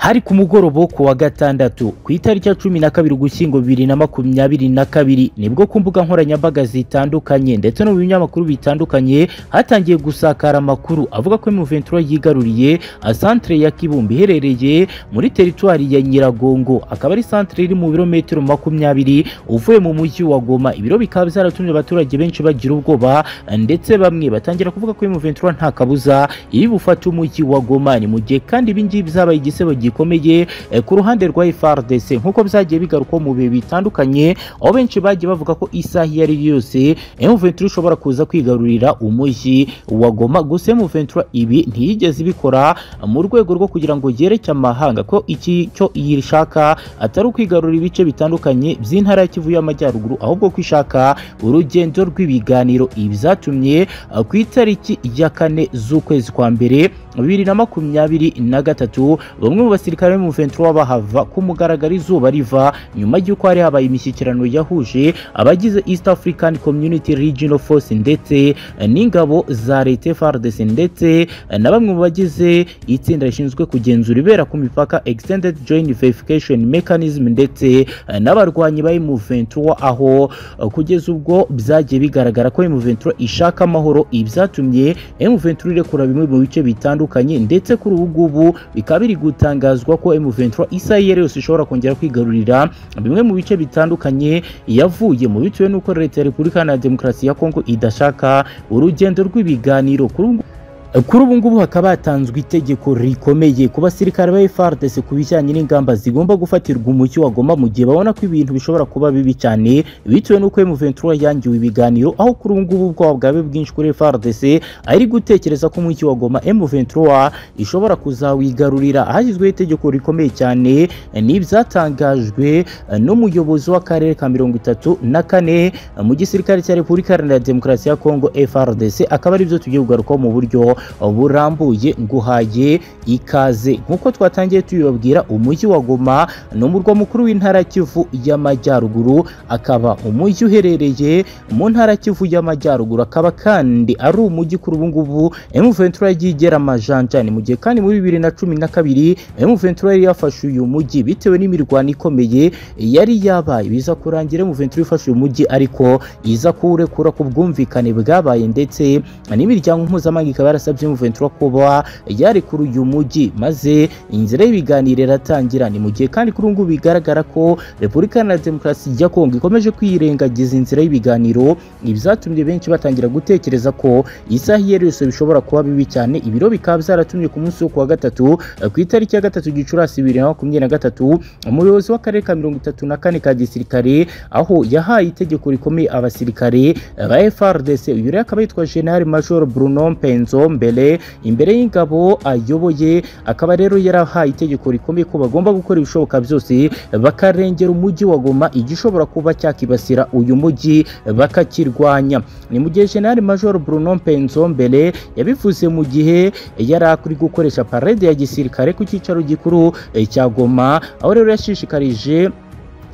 hari ku mugoroba wo ku wa gatandatu ku itariki ya cumi na kabiri ugushyingo bibiri na makumyabiri na kabiri nibwo ku mbuga nkoranyambaga zitandukanye ndetse no mu binyamakuru bitandukanye hatangiye gusakara amakuru avuga ko M23 yigaruriye santere ya Kibumba iherereye muri teritwari ya Nyiragongo akaba ari santere iri mu birometero makumyabiri uvuye mu mujyi wa Goma ibiro bikaba byaratumye abaturage benshi bagira ubwoba ndetse bamwe batangira kuvuga ko M23 nta kabuza iri bufate umujyi wa Goma ni mu gihe kandi ibi ngibi bizabaye igisebo gikomeye eh, ku ruhande rwa FARDC nk'uko byagiye bigarukwa mu bihe bitandukanye aho benshi bagiye bavuga ko isaha iyo ari yo yose M23 ishobora kuza kwigarurira umujyi wa Goma gusa M23 ibi ntiyigeze ibikora mu rwego rwo kugira ngo yereke amahanga ko iki cyo yishaka atari ukwigarura ibice bitandukanye by'intara ya Kivu y'Amajyaruguru ahubwo ko ishaka urugendo rw'ibiganiro ibi byatumye uh, ku itariki ya kane z'ukwezi kwa mbere bibiri na makumyabiri na gatatu bamwe mu basirikare mu 23 bahava ku mugaragaro izuba riva nyuma y'uko hari habaye imishyikirano yahuje abagize East African Community Regional Force ndetse n'ingabo za leta FARDC ndetse na bamwe mu bagize itsinda rishinzwe kugenzura ibera ku mipaka Extended Joint Verification Mechanism ndetse n'abarwanyi ba M23 aho kugeza ubwo byagiye bigaragara ko M23 ishaka amahoro ibyatumye M23 irekura bimwe mu bice bitandukanye bitandukanye ndetse kuri ubu ngubu bikaba biri gutangazwa ko M23 Israel yose ishobora kongera kwigarurira bimwe mu bice bitandukanye yavuye mu bitewe n'uko leta ya Repubulika Iharanira Demokarasi ya Kongo idashaka urugendo rw'ibiganiro kuri ubu kuri ubu ngubu hakaba hatanzwe itegeko rikomeye ku basirikare ba FARDC ku bijyanye n'ingamba zigomba gufatirwa umucyo wa Goma mu gihe babona ko ibintu bishobora kuba bibi cyane bitewe n'uko M23 yangiwe ibiganiro aho kuri ubu ngubu ubwoba bwawe bwinshi kuri FARDC ari gutekereza ko umucyo wa Goma M23 ishobora kuzawigarurira hashyizweho itegeko rikomeye cyane n'ibyatangajwe n'umuyobozi w'akarere ka mirongo itatu na kane mu gisirikare cya Repubulika Iharanira Demokarasi ya Kongo FARDC akaba ari byo tugiye kugarukaho mu buryo burambuye nguhaye ikaze nk'uko twatangiye tubibabwira umujyi wa Goma ni umurwa mukuru w'intara Kivu y'Amajyaruguru akaba umujyi uherereye mu ntara Kivu y'Amajyaruguru akaba kandi ari umujyi kuri ubu ngubu M23 yagiye igera amajanjani mu gihe kandi muri bibiri na cumi na kabiri M23 yari yafashe uyu mujyi bitewe n'imirwano ikomeye yari yabaye biza kurangira M23 ifashe uyu mujyi ariko iza kuwurekura ku bwumvikane bwabaye ndetse n'imiryango mpuzamahanga ikaba yarasabye M23 kuba yarekura uyu mujyi maze inzira y'ibiganiro iratangira ni mu gihe kandi kuri ubu bigaragara ko Repubulika Iharanira Demokarasi ya Kongo ikomeje kwirengagiza inzira y'ibiganiro ibyatumye benshi batangira gutekereza ko isaha iyo ari yose bishobora kuba bibi cyane ibiro bikaba byaratumye ku munsi wo kuwa gatatu ku itariki ya gatatu Gicurasi bibiri na makumyabiri na gatatu umuyobozi w'akarere ka mirongo itatu na kane ka gisirikare aho yahaye itegeko rikomeye abasirikare ba FARDC uyu rero akaba yitwa General Major Bruno Mpenzo mbere imbere y'ingabo ayoboye akaba rero yarahaye itegeko rikomeye ko bagomba gukora ibishoboka byose bakarengera umujyi wa Goma igishobora kuba cyakibasira uyu mujyi bakakirwanya ni mu gihe General Major Bruno Mpenzo mbere yabivuze mu gihe yari akuri gukoresha parade ya gisirikare ku cyicaro gikuru cya Goma aho rero yashishikarije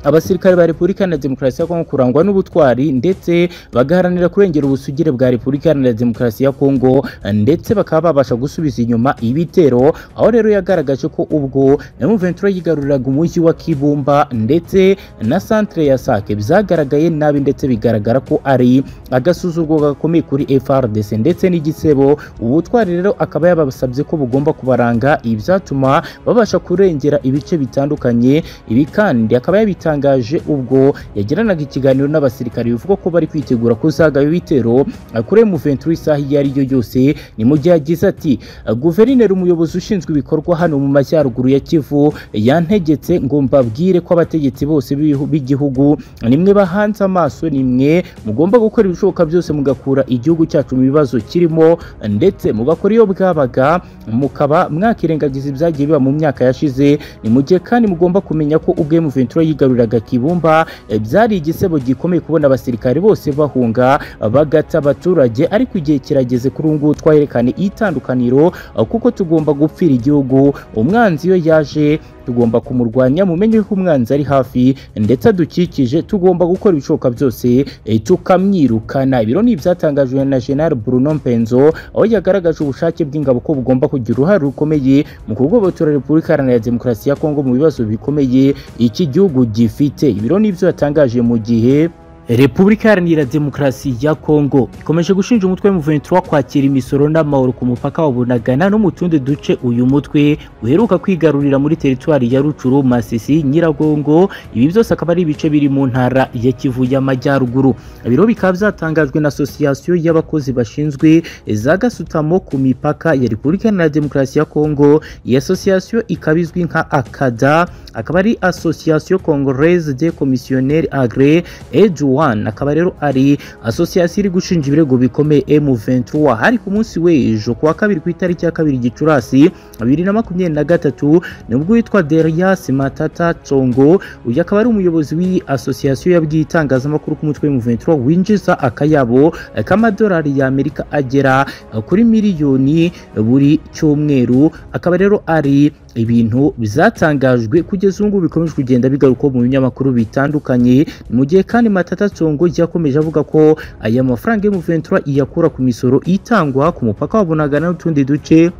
abasirikare ba Repubulika Iharanira Demokarasi ya Kongo kurangwa n'ubutwari ndetse bagaharanira kurengera ubusugire bwa Repubulika Iharanira Demokarasi ya Kongo ndetse bakaba babasha gusubiza inyuma ibitero aho rero yagaragaje ko ubwo M23 yigaruriraga umujyi wa Kibumba ndetse na centre ya Sake byagaragaye nabi ndetse bigaragara ko ari agasuzurwo gakomeye kuri FRDC ndetse n'igisebo ubutwari rero akaba yabasabye ko bugomba kubaranga ibyatuma babasha kurengera ibice bitandukanye ibi kandi akaba yabita yatangaje ubwo yagiranaga ikiganiro n'abasirikare bivuga ko bari kwitegura kuzagaba ibitero kuri M23 isaha iyo ari yo yose ni mu gihe agize ati guverineri umuyobozi ushinzwe ibikorwa hano mu majyaruguru ya Kivu yantegetse ngo mbabwire ko abategetsi bose b'igihugu nimwe bahanze amaso nimwe mugomba gukora ibishoboka byose mugakura igihugu cyacu mu bibazo kirimo ndetse mugakora iyo bwabaga mukaba mwakirengagiza ibyagiye biba mu myaka yashize ni mu gihe kandi mugomba kumenya ko ubwo M23 yigaruriye baguriraga kibumba eh, byari igisebo gikomeye kubona abasirikare bose bahunga bagata abaturage ariko igihe kirageze kuri ubu ngubu twaherekane itandukaniro eh, kuko tugomba gupfira igihugu umwanzi iyo yaje tugomba kumurwanya mumenye ko umwanzi ari hafi ndetse adukikije tugomba gukora ibishoboka byose eh, tukamwirukana ibiro ni ibyatangajwe na General Bruno Mpenzo aho yagaragaje ubushake bw'ingabo ko bugomba kugira uruhare rukomeye mu kugobotora Repubulika Iharanira Demokarasi ya Kongo mu bibazo bikomeye iki gihugu gifite ibiro ni ibyo yatangaje mu gihe Repubulika Iharanira Demokarasi ya Kongo ikomeje gushinja umutwe M23 kwakira imisoro n'amahoro ku mupaka wa Bunagana no mu tundi duce uyu mutwe uheruka kwigarurira muri teritwari ya Rucuru, Masisi, Nyiragongo ibi byose akaba ari ibice biri mu ntara ya Kivu y'Amajyaruguru biro bikaba byatangajwe na asosiyasiyo y'abakozi bashinzwe za gasutamo ku mipaka ya Repubulika Iharanira Demokarasi ya Kongo iyi asosiyasiyo ikaba izwi nka akada akaba ari asosiyasiyo Congolaise de Commissionnaires Agre Edu One akaba rero ari association iri gushinja ibirego bikomeye M23 hari ku munsi w'ejo kuwa kabiri ku itariki ya kabiri Gicurasi 2023 nibwo witwa Derias Matata Tsongo uyu akaba ari umuyobozi w'iyi association yabwiye itangazamakuru ku mutwe M23 winjiza akayabo eh, k'amadolari ya Amerika agera eh, kuri miliyoni eh, buri cyumweru akaba rero ari ibintu byatangajwe kugeza ubu ngubu bikomeje kugenda bigaruka mu binyamakuru bitandukanye mu gihe kandi Matata Tsongo yakomeje avuga ko aya mafaranga y'umuventura iyakura ku misoro itangwa ku mupaka wa Bunagana n'utundi duce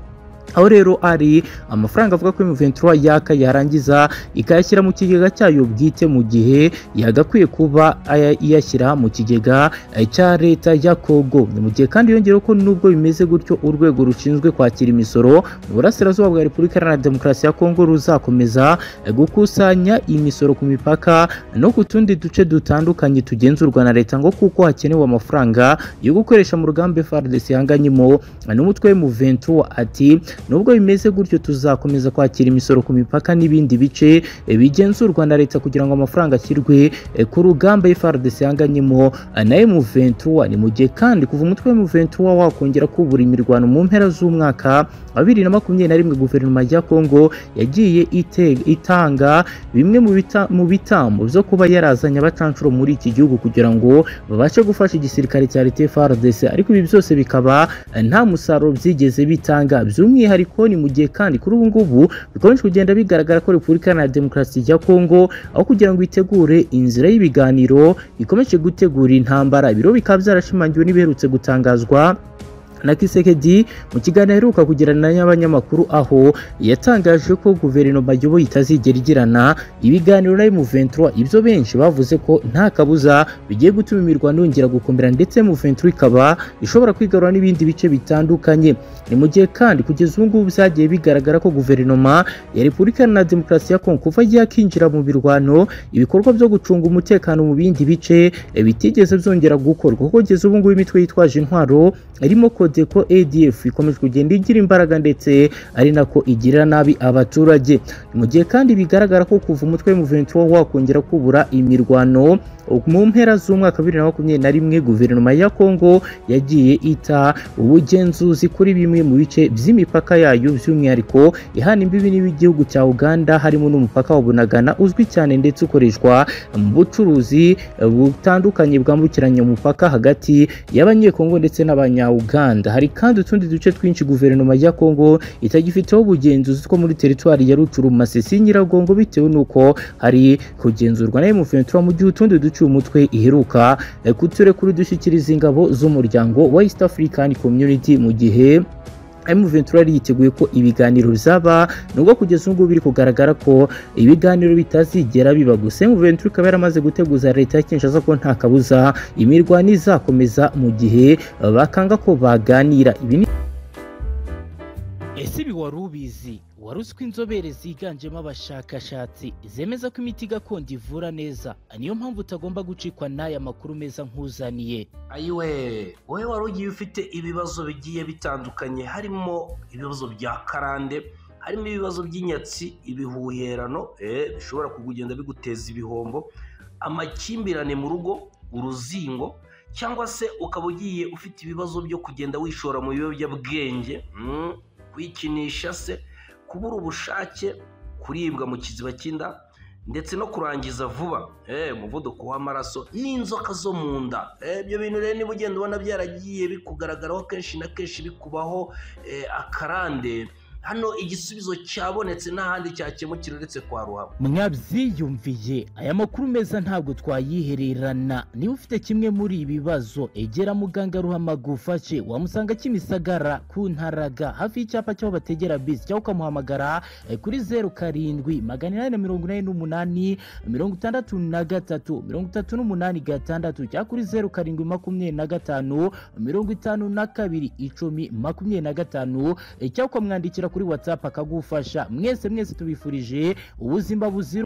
aho rero ari amafaranga avuga ko M23 yaka yarangiza ikayashyira mu kigega cyayo bwite mu gihe yagakwiye kuba aya- iyashyira mu kigega eh, cya leta ya Kongo mu gihe kandi yongeyeho ko nubwo bimeze gutyo urwego rushinzwe kwakira imisoro mu burasirazuba bwa Repubulika Iharanira Demokarasi ya Kongo ruzakomeza eh, gukusanya imisoro ku mipaka no ku tundi duce dutandukanye tugenzurwa na leta ngo kuko hakenewe amafaranga yo gukoresha mu rugamba FARDC yanganyemo n'umutwe M23 ati nubwo bimeze gutyo tuzakomeza kwakira imisoro ku mipaka n'ibindi bice eh, bigenzurwa na leta kugira ngo amafaranga ashyirwe eh, ku rugamba FARDC yanganyemo eh, na M23 ni mu gihe kandi kuva umutwe wa M23 wakongera kubura imirwano mu mpera z'umwaka wa bibiri na makumyabiri na rimwe guverinoma ya Kongo yagiye ite- itanga bimwe mu bita- mu bitambo byo kuba yarazanye abacancuro muri iki gihugu kugira ngo babashe gufasha igisirikare cya leta FARDC ariko ibi byose bikaba nta musaruro byigeze bitanga by'umwihariko ni mu gihe kandi kuri ubu ngubu bikomeje kugenda bigaragara ko repubulika iharanira demokarasi ya kongo aho kugira ngo itegure inzira y'ibiganiro ikomeje gutegura intambara ibiro bikaba byarashimangiwe n'ibiherutse gutangazwa na Kisekedi mu kiganiro aheruka kugirana n'abanyamakuru aho yatangaje ko guverinoma ayoboye itazigera igirana ibiganiro na M23 ibyo benshi bavuze ko nta kabuza bigiye gutuma imirwano yongera gukomera ndetse M23 ikaba ishobora kwigarura n'ibindi bice bitandukanye ni mu gihe kandi kugeza ubu ngubu byagiye bigaragara ko guverinoma ya Repubulika Iharanira Demokarasi ya Kongo kuva yakinjira mu birwano ibikorwa byo gucunga umutekano mu bindi bice eh, bitigeze byongera gukorwa kuko kugeza ubu ngubu imitwe yitwaje intwaro irimo Kodeko ADF ikomeje kugenda igira imbaraga ndetse ari nako igirira nabi abaturage mu gihe kandi bigaragara ko kuva umutwe M23 wakongera kubura imirwano mu mpera z'umwaka bibiri na makumyabiri na rimwe guverinoma ya Kongo yagiye ita ubugenzuzi kuri bimwe mu bice by'imipaka yayo by'umwihariko ihana imbibi n'igihugu cya Uganda harimo n'umupaka wa Bunagana uzwi cyane ndetse ukoreshwa mu bucuruzi eh, butandukanye bwambukiranya umupaka hagati y'abanyekongo ndetse n'abanya-Uganda hari kandi utundi duce twinshi guverinoma ya Kongo itagifiteho ubugenzuzi two muri teritwari ya Rucuru Masisi Nyiragongo bitewe n'uko hari kugenzurwa na M23 mu gihe utundi duce uyu mutwe iheruka eh, kuturekura idushyikiriza ingabo z'umuryango wa East African Community mu gihe M23 yari yiteguye ko ibiganiro bizaba nubwo kugeza ubu ngubu biri kugaragara ko ibiganiro bitazigera biba gusa M23 ikaba yaramaze guteguza leta ya Kinshasa ko nta kabuza imirwano izakomeza mu gihe eh, bakanga ko baganira ibi ni Ese ibi wari ubizi wari uzi ko inzobere ziganjemo abashakashatsi zemeza ko imiti gakondo ivura neza niyo mpamvu utagomba gucikwa n'aya makuru meza nkuzaniye ayiwe wowe wari ugiye ufite ibibazo bigiye bitandukanye harimo ibibazo bya karande harimo ibibazo by'inyatsi ibihuherano eh, bishobora kugenda biguteza ibihombo amakimbirane mu rugo uruzingo cyangwa se ukaba ugiye ufite ibibazo byo kugenda wishora mu biyobyabwenge mm, kwikinisha se kubura ubushake kuribwa mu kiziba cy'inda ndetse no kurangiza vuba umuvuduko w'amaraso n'inzoka zo mu nda ibyo bintu rero niba ugenda ubona byaragiye bikugaragaraho kenshi na kenshi bikubaho akarande hano igisubizo cyabonetse n'ahandi cyakemukira uretse kwa ruhame mwabyiyumviye aya makuru meza ntabwo twayihererana niba ufite kimwe muri ibi bibazo egera muganga ruhama gufashe wamusanga kimisagara ku ntaraga hafi y'icyapa cy'aho bategera bisi cyangwa ukamuhamagara eh, kuri zeru karindwi magana inani na mirongo inani n'umunani mirongo itandatu na gatatu mirongo itatu n'umunani gatandatu cyangwa kuri zeru karindwi makumyabiri na gatanu mirongo itanu na kabiri icumi makumyabiri na gatanu eh, cyangwa ukamwandikira kuri watsapu akagufasha mwese mwese tubifurije ubuzima buzira